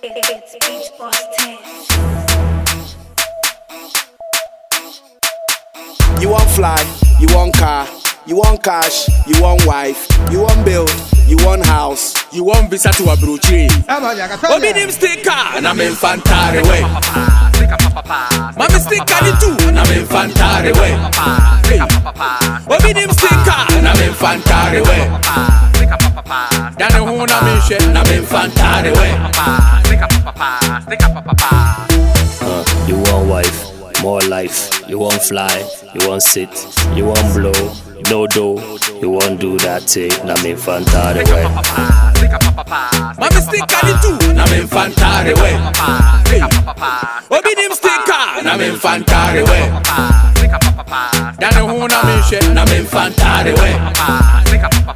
It's Beach Boss 10. You want fly, you want car, you want cash, you want wife, you want build, you want house, you want visa to Abuja. Obi nim sticker, na me infantare way. Mami sticker ni tu, na me infantare way. Obi nim sticker, na me infantare way. Dane hu na me hwe, na me infantare way. Uh, you want wife, more life. You want fly, you want sit, you want blow, no do. You want do that thing, na me fantare way. Mami sticker ni tu, na me infantare way. Obi nim sticker, na me infantare way. Dane hu na me hwe, na me infantare way.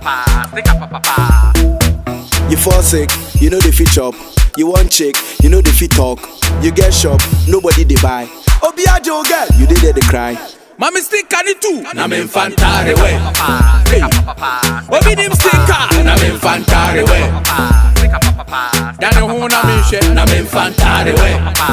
You fall sick, you know the fit chop. You want chick, you know the fit talk. You get shop, nobody they buy. Obiajo girl, you did there they cry. Mami sticker ni tu, na me infantare way. Hey. Obi nim sticker, na me infantare way. Dane hu na me hwe, na me infantare way.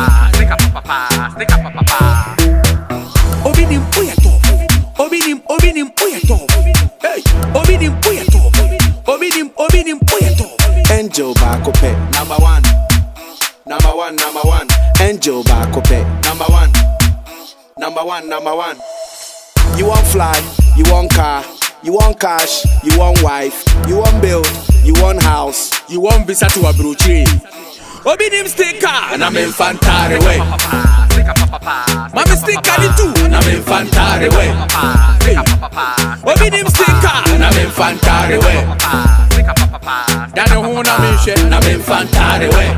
Obi nim oya top. Obi nim, obi nim oya top. Hey. Obi nim oya top. Obi nim, obi nim oya top. Angel baako pɛ. Number one. Number one, number one. Angel baako pɛ. Number one. Number one, number one. You want fly, you want car, you want cash, you want wife, you want build, you want house, you want visa to Abuja. Obi nim sticker, na me infantare way. Mami sticker ni tu, na me infantare way. Hey. Obi nim sticker, na me infantare way. Dane hu na me hwe, na me infantare way.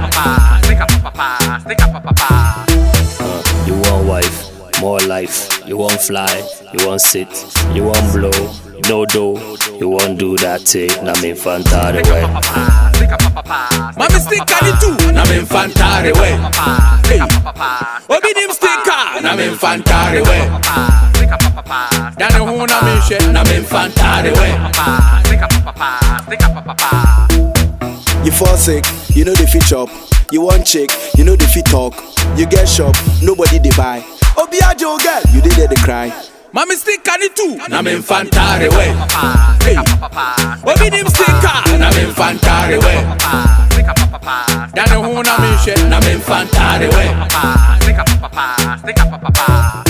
Uh, you want wife, more life. You want fly, you want sit, you want blow, no do. You want do that thing, na me fantare way. Mami sticker ni tu, na me infantare way. Hey. Obi nim sticker, na me infantare way. Dane hu na me hwe, na me infantare way. You fall sick, you know the fit chop. You want chick, you know the fit talk. You get shop, nobody they buy. Obiajo girl, you did there they cry. Mami sticker ni tu, na me infantare way. Hey. Obi nim sticker, na me infantare way. Dane hu na me hwe, na me infantare way.